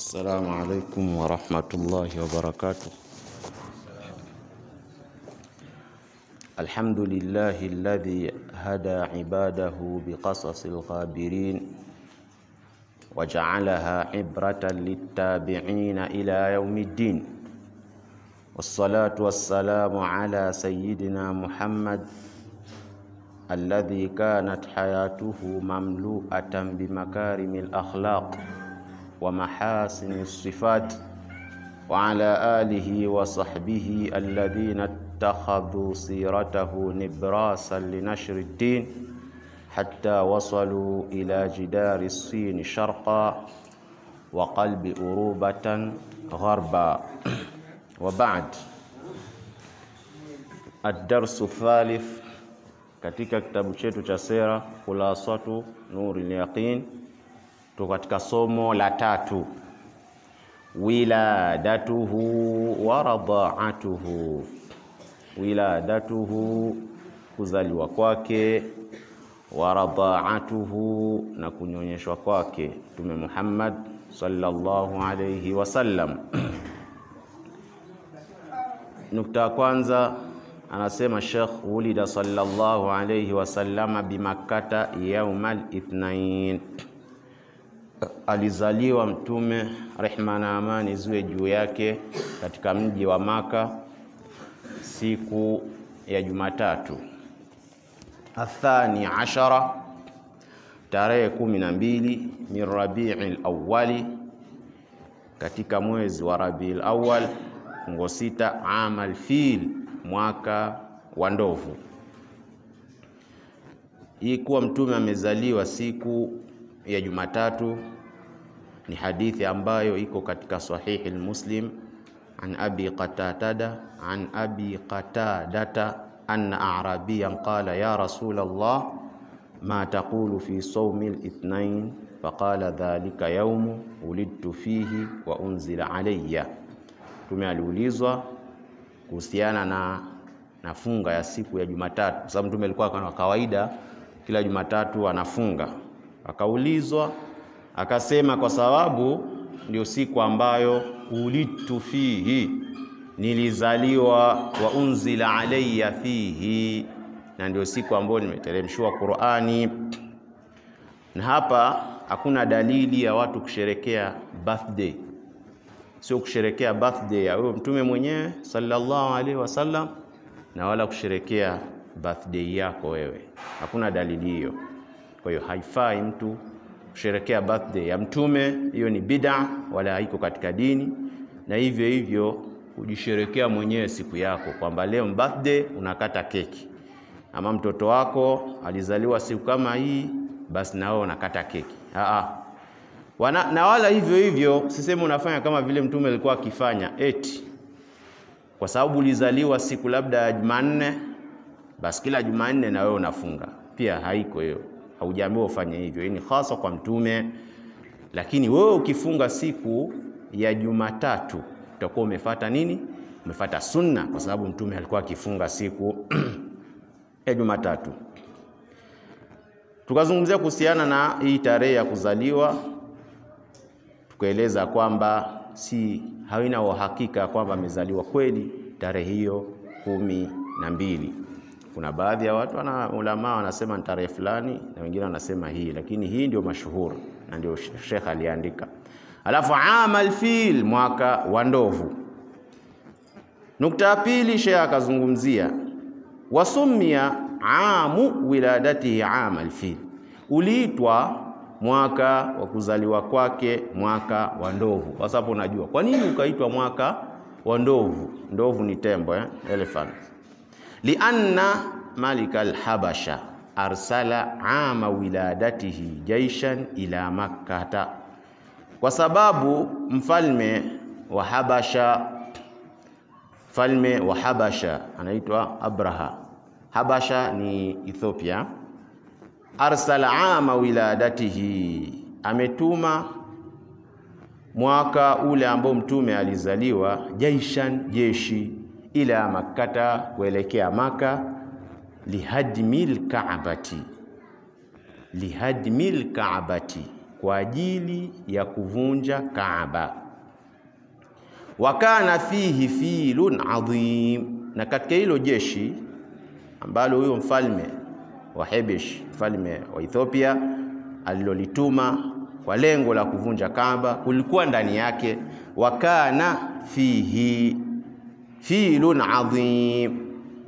السلام عليكم ورحمة الله وبركاته الحمد لله الذي هدى عباده بقصص الغابرين وجعلها عبرة للتابعين إلى يوم الدين والصلاة والسلام على سيدنا محمد الذي كانت حياته مملوءة بمكارم الأخلاق ومحاسن الصفات وعلى آله وصحبه الذين اتخذوا سيرته نبراسا لنشر الدين حتى وصلوا إلى جدار الصين شرقا وقلب أروبة غربا وبعد الدرس الثالث katika kitabu chetu cha sera Khulasatu Nuril Yaqin, tuko katika somo la tatu, wiladatuhu wa radhaatuhu. Wiladatuhu, kuzaliwa kwake, wa radhaatuhu, na kunyonyeshwa kwake Mtume Muhammad sallallahu alayhi wasallam. Nukta ya kwanza anasema Sheikh, wulida sallallahu alayhi wasallama bimakkata yaumal ithnain, alizaliwa Mtume rehma na amani ziwe juu yake katika mji wa Maka siku ya Jumatatu. Athani ashara, tarehe kumi na mbili min Rabiul Awwali, katika mwezi wa Rabiul Awwal fungo sita, amal fil mwaka wa ndovu. Hii kuwa mtume amezaliwa siku ya Jumatatu ni hadithi ambayo iko katika sahihi Muslim an abi qatada an abi qatadata anna a'rabiyan qala ya rasul Allah ma taqulu fi sawmi al-ithnain faqala dhalika yawmu ulidtu fihi wa unzila alayya. Mtume aliulizwa kuhusiana na na funga ya siku ya Jumatatu, kwa sababu mtume alikuwa kwa kawaida kila Jumatatu anafunga. Akaulizwa akasema, kwa sababu ndio siku ambayo ulitu fihi, nilizaliwa, wa unzila alayya fihi, na ndio siku ambayo nimeteremshiwa Qur'ani. Na hapa hakuna dalili ya watu kusherekea birthday sio kusherekea birthday ya huyo mtume mwenyewe sallallahu alaihi wasallam, na wala kusherekea birthday yako wewe. Hakuna dalili hiyo. Kwa hiyo haifai mtu kusherekea birthday ya mtume, hiyo ni bid'a, wala haiko katika dini. Na hivyo hivyo kujisherekea mwenyewe siku yako, kwamba leo birthday unakata keki, ama mtoto wako alizaliwa siku kama hii, basi na wewe unakata keki. Aa, Wana, na wala hivyo hivyo siseme unafanya kama vile mtume alikuwa akifanya, eti kwa sababu ulizaliwa siku labda ya Jumanne, basi kila Jumanne na wewe unafunga. Pia haiko hiyo, haujaambiwa ufanye hivyo. Hii ni hasa kwa mtume, lakini wewe ukifunga siku ya Jumatatu utakuwa umefata nini? Umefata sunna, kwa sababu mtume alikuwa akifunga siku ya Jumatatu. Tukazungumzia kuhusiana na hii tarehe ya kuzaliwa tukaeleza kwamba si haina uhakika kwamba amezaliwa kweli tarehe hiyo kumi na mbili. Kuna baadhi ya watu wana ulama wanasema ni tarehe fulani na wengine wanasema hii, lakini hii ndio mashuhuri na ndio Sheikh aliandika. Alafu amal fil, mwaka wa ndovu. Nukta ya pili, Sheikh akazungumzia wasumia amu wiladatihi amal fil, uliitwa mwaka wa kuzaliwa kwake mwaka wa ndovu. Kwa sababu unajua kwa nini ukaitwa mwaka wa ndovu? Ndovu ni tembo eh? Elephant. Lianna malika alhabasha arsala ama wiladatihi jaishan ila makkata, kwa sababu mfalme wa Habasha, mfalme wa Habasha anaitwa Abraha. Habasha ni Ethiopia arsala ama wiladatihi, ametuma mwaka ule ambao mtume alizaliwa, jaishan, jeshi, ila makkata, kuelekea Maka, lihadmil kaabati, lihadmil kaabati, kwa ajili ya kuvunja Kaaba. Wa kana fihi filun adhim, na katika hilo jeshi ambalo huyo mfalme wa Hebesh, mfalme wa Ethiopia alilolituma kwa lengo la kuvunja Kaaba, kulikuwa ndani yake wa kana fihi filun adhim,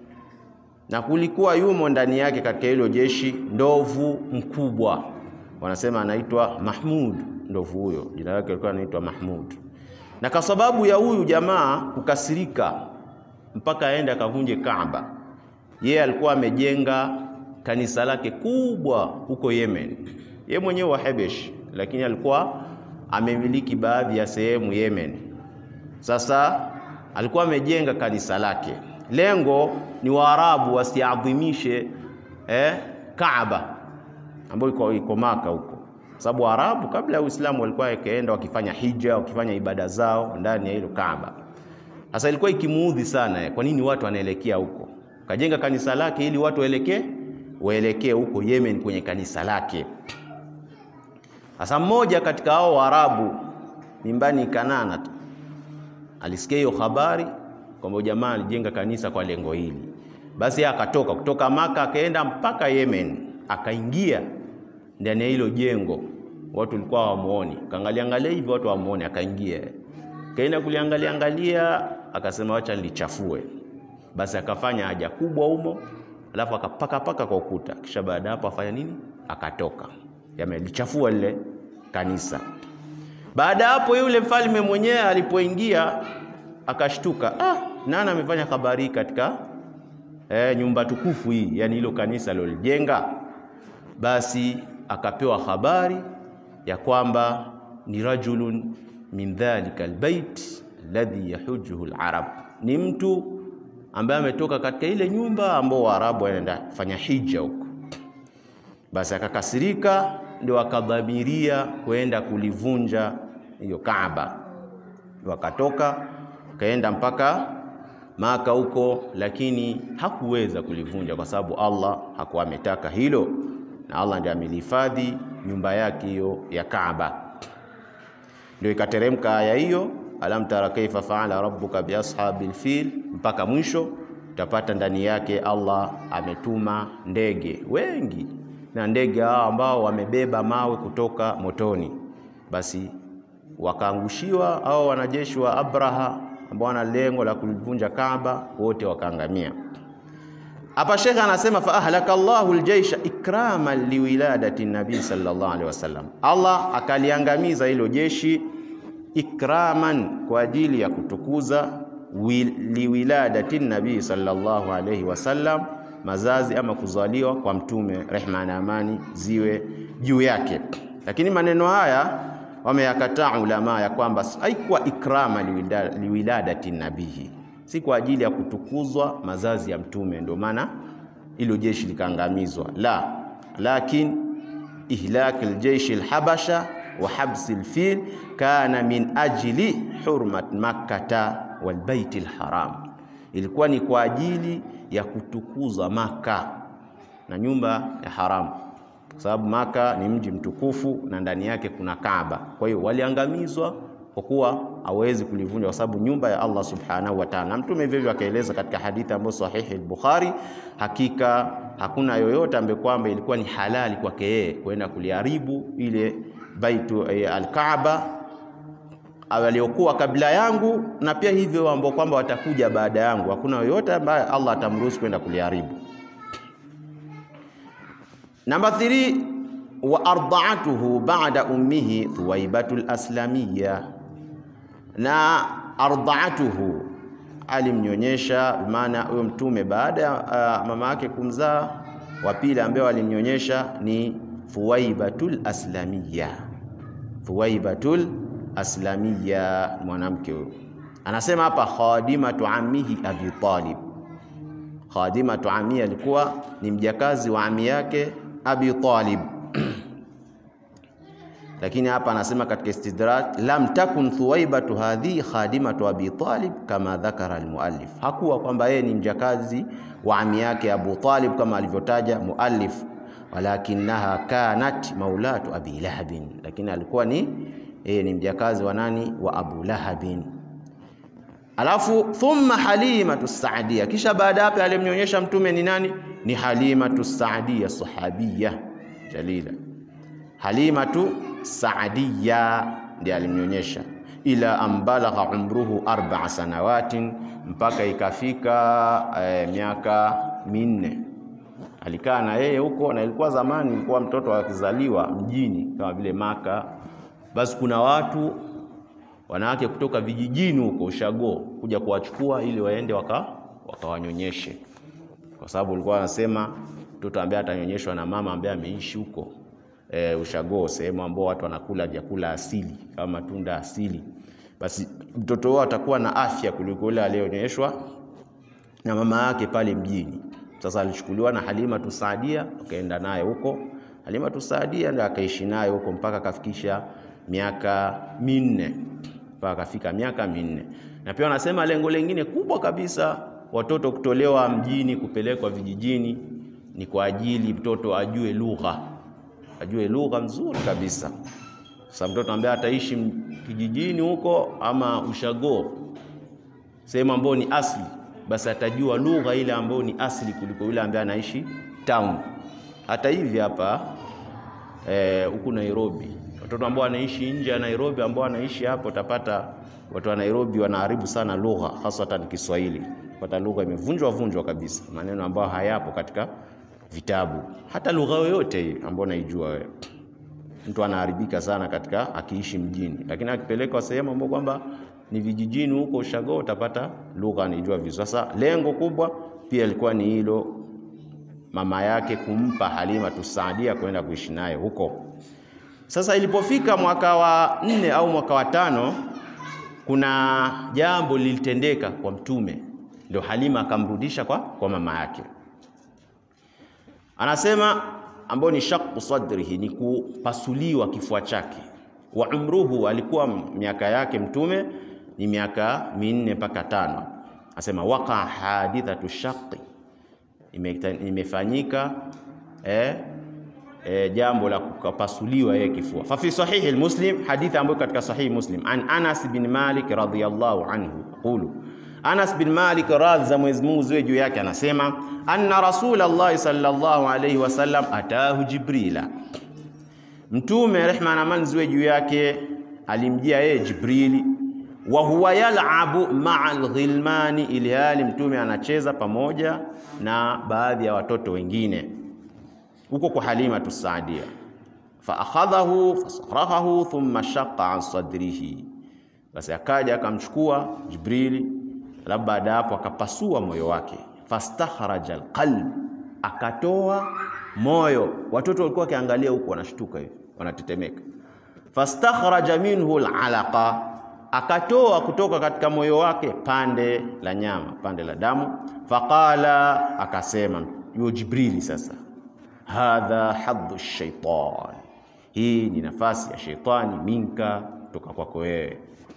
na kulikuwa yumo ndani yake katika hilo jeshi ndovu mkubwa, wanasema anaitwa Mahmud. Ndovu huyo jina lake lilikuwa anaitwa Mahmud, na kwa sababu ya huyu jamaa kukasirika mpaka aende akavunje Kaaba, yeye alikuwa amejenga kanisa lake kubwa huko Yemen, yeye mwenyewe wa Hebesh, lakini alikuwa amemiliki baadhi ya sehemu Yemen. Sasa alikuwa amejenga kanisa lake, lengo ni Waarabu wasiadhimishe eh, Kaaba ambayo iko iko Maka huko, sababu Waarabu kabla ya Uislamu walikuwa wakienda wakifanya hija, wakifanya ibada zao ndani ya hilo Kaaba. Sasa ilikuwa ikimuudhi sana, kwa nini watu wanaelekea huko? Kajenga kanisa lake ili watu waelekee waelekee huko Yemen kwenye kanisa lake. Sasa mmoja katika hao Waarabu mimbani Kanana alisikia hiyo habari kwamba jamaa alijenga kanisa kwa lengo hili, basi akatoka kutoka Maka akaenda mpaka Yemen, akaingia ndani ya hilo jengo, watu walikuwa hawamuoni, kaangalia angalia hivi, watu hawamuoni, akaingia kaenda kuliangalia angalia, akasema wacha nilichafue. Basi akafanya haja kubwa humo, alafu akapaka paka kwa ukuta, kisha baada hapo afanya nini? Akatoka, yamelichafua lile kanisa. Baada hapo, yule mfalme mwenyewe alipoingia akashtuka, ah, nani amefanya habari hii katika eh, nyumba tukufu hii, yani hilo kanisa lilolijenga? Basi akapewa habari ya kwamba ni rajulun min dhalika albayt alladhi yahujuhu alarab, ni mtu ambaye ametoka katika ile nyumba ambao Waarabu wanaenda kufanya hija huko. Basi akakasirika, ndio akadhamiria kwenda kulivunja hiyo Kaaba, wakatoka kaenda mpaka Maka huko, lakini hakuweza kulivunja kwa sababu Allah hakuwa ametaka hilo, na Allah ndiye amelihifadhi nyumba yake hiyo ya Kaaba. Ndio ikateremka aya hiyo, alam tara kaifa faala rabbuka biashabil fil, mpaka mwisho. Utapata ndani yake Allah ametuma ndege wengi, na ndege hao ambao wamebeba mawe kutoka motoni, basi wakaangushiwa au wanajeshi wa Abraha ambao wana lengo la kulivunja Kaaba, wote wakaangamia. Hapa shekhe anasema fa ahlaka Allahu aljaysha ikraman liwiladati nabii sallallahu alaihi wasallam, Allah akaliangamiza hilo jeshi ikraman, kwa ajili ya kutukuza liwiladati nabii sallallahu alaihi wasallam, mazazi ama kuzaliwa kwa mtume, rehma na amani ziwe juu yake. Lakini maneno haya wameyakataa ulama ya kwamba haikuwa ikrama liwiladati nabii si kwa ajili ya kutukuzwa mazazi ya mtume, ndio maana ilo jeshi likaangamizwa. La, lakin ihlak aljeish alhabasha wa habs alfil kana min ajli hurmat makkata walbait alharam, ilikuwa ni kwa ajili ya kutukuzwa Maka na nyumba ya haramu, kwa sababu Maka ni mji mtukufu na ndani yake kuna Kaaba. Kwa hiyo waliangamizwa kwa kuwa hawezi kulivunja kwa sababu nyumba ya Allah subhanahu wa ta'ala. Mtume hivyo hivyo akaeleza katika hadithi ambayo sahihi al-Bukhari, hakika hakuna yoyote ambaye kwamba ilikuwa ni halali kwake yeye kwenda kuliharibu ile baitu eh, al-Kaaba waliokuwa kabla yangu na pia hivyo ambao kwamba watakuja baada yangu, hakuna yoyote ambaye Allah atamruhusu kwenda kuliharibu. Namba 3 wa ardaatuhu ba'da ummihi Thuwaibatu al-Aslamiyya na ardaatuhu alimnyonyesha, maana huyo mtume baada ya uh, mama yake kumzaa, wa pili ambaye alimnyonyesha ni Thuwaibatul Aslamiyya. Thuwaibatul Aslamiyya, mwanamke huyo anasema hapa khadimatu ammihi Abi Talib. Khadimatu ammihi alikuwa ni mjakazi wa ami yake Abi Talib lakini hapa anasema katika istidrak, lam takun thuwaibatu hadhi khadimatu abi Talib kama dhakara almuallif, hakuwa kwamba yeye ni mjakazi wa ami yake Abu Talib kama alivyotaja muallif, walakinaha kanat maulatu abi lahabin, lakini alikuwa ni e, ni mjakazi wa nani? Wa Abu Lahabin. Alafu thumma Halimatu Saadia, kisha baada hapo alimnyonyesha mtume ni nani? Ni Halimatu Saadia, sahabiya jalila. Halimatu Saadia ndiye alimnyonyesha, ila ambalagha umruhu arba'a sanawatin, mpaka ikafika e, miaka minne alikaa na yeye huko, na ilikuwa zamani, ilikuwa mtoto akizaliwa mjini kama vile Maka, basi kuna watu wanawake kutoka vijijini huko ushago kuja kuwachukua ili waende waka wakawanyonyeshe, kwa sababu ulikuwa wanasema mtoto ambaye atanyonyeshwa na mama ambaye ameishi huko e, ushago, sehemu ambao watu wanakula vyakula asili kama matunda asili, basi mtoto wao atakuwa na afya kuliko yule aliyonyonyeshwa na mama yake pale mjini. Sasa alichukuliwa na Halima Tusaadia akaenda naye huko. Halima Tusaadia ndio akaishi naye huko mpaka akafikisha miaka minne, mpaka akafika miaka minne. Na pia wanasema lengo lingine kubwa kabisa watoto kutolewa mjini kupelekwa vijijini ni kwa ajili mtoto ajue lugha, ajue lugha nzuri kabisa. Sasa mtoto ambaye ataishi kijijini huko ama ushago, sehemu ambayo ni asili basi atajua lugha ile ambayo ni asili kuliko yule ambaye anaishi town. Hata hivi hapa huku e, Nairobi, watoto ambao wanaishi nje ya Nairobi, ambao wanaishi hapo, utapata watu wa Nairobi wanaharibu sana lugha, hasatan Kiswahili. Pata lugha imevunjwa vunjwa kabisa, maneno ambayo hayapo katika vitabu. Hata lugha yoyote hii ambayo naijua wewe, mtu anaharibika sana katika akiishi mjini, lakini akipelekwa sehemu ambayo kwamba ni vijijini huko ushago utapata lugha anijua vizuri. Sasa lengo kubwa pia ilikuwa ni hilo, mama yake kumpa Halima Tusaadia kwenda kuishi naye huko. Sasa ilipofika mwaka wa nne au mwaka wa tano, kuna jambo lilitendeka kwa Mtume, ndio Halima akamrudisha kwa, kwa mama yake. Anasema ambao ni shaqu sadrihi, ni kupasuliwa kifua chake. Wa umruhu, alikuwa miaka yake Mtume ni miaka minne mpaka tano. Asema waka hadithatu shaqi, imefanyika eh, eh, jambo la kupasuliwa yeye kifua. Fa fi sahihi Muslim, hadithi ambayo katika sahihi Muslim, an Anas bin Malik radhiyallahu anhu qulu Anas bin Malik radhi za Mwenyezi Mungu ziwe juu yake anasema anna Rasulullah sallallahu alayhi wasallam atahu Jibrila, Mtume rehma na amani ziwe juu yake alimjia yeye Jibrili wa huwa yalabu maa alghilmani, ili hali mtume anacheza pamoja na baadhi ya watoto wengine huko kwa Halima Tusaadia. Fa akhadhahu fasarahahu thumma shaqqa an sadrihi, basi akaja akamchukua Jibrili, alafu baada hapo akapasua moyo wake. Fastakhraja alqalb, akatoa moyo. Watoto walikuwa wakiangalia huko wanashtuka hivi wanatetemeka. Fastakhraja minhu alalaqa akatoa kutoka katika moyo wake pande la nyama, pande la damu. Faqala, akasema yu Jibrili, sasa hadha hadhu shaitan, hii ni nafasi ya sheitani, minka, kutoka kwako wewe.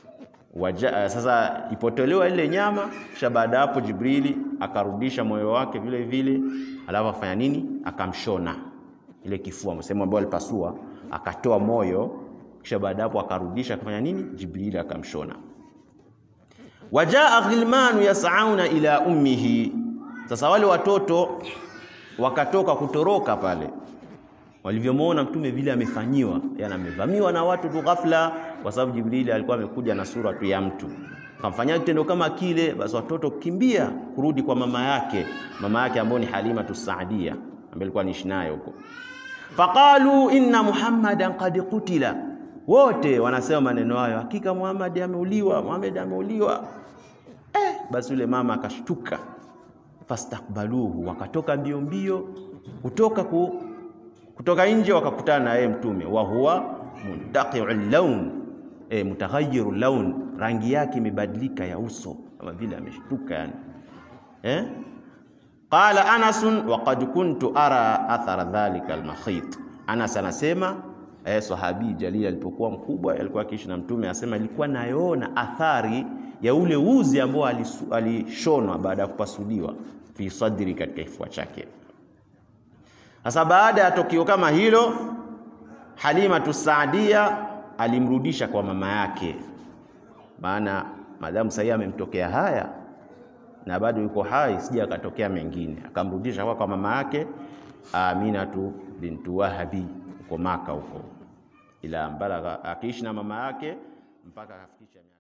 Sasa ipotolewa ile nyama, kisha baada hapo Jibrili akarudisha moyo wake vile vile, alafu afanya nini? Akamshona ile kifua, sehemu ambayo alipasua, akatoa moyo kisha baada hapo akarudisha akafanya nini? Jibril akamshona. Wajaa ghilmanu yasauna ila ummihi, sasa wale watoto wakatoka kutoroka pale walivyomwona mtume vile amefanyiwa, yani amevamiwa na watu tu ghafla, kwa sababu Jibril alikuwa amekuja na sura tu ya mtu, kamfanyia kitendo kama kile. Basi watoto kimbia kurudi kwa mama yake, mama yake ambayo ni Halima Tusaadia ambaye alikuwa niishi naye huko. Faqalu inna Muhammadan qad qutila wote wanasema maneno hayo, hakika Muhammad ameuliwa, Muhammad ameuliwa. Eh, basi yule mama akashtuka, fastakbaluhu, wakatoka mbio mbio kutoka ku, kutoka nje wakakutana na yeye mtume, wa huwa muntaqiu laun, eh, mutaghayyiru laun, rangi yake imebadilika ya uso kama vile ameshtuka yani. Eh, qala Anas wa qad kuntu ara athara dhalika almakhit. Anas anasema Eh, sahabi jalili alipokuwa mkubwa alikuwa akiishi na mtume, asema ilikuwa nayoona athari ya ule uzi ambao alishonwa baada ya kupasuliwa fi sadri, katika kifua chake. Sasa baada ya tukio kama hilo, Halimatu Saadia alimrudisha kwa mama yake, maana madamu sahii amemtokea haya na bado yuko hai, sija akatokea mengine, akamrudisha kwa kwa mama yake Aminatu bintu Wahabi huko Maka huko, ila balagha, akiishi na mama yake mpaka akafikisha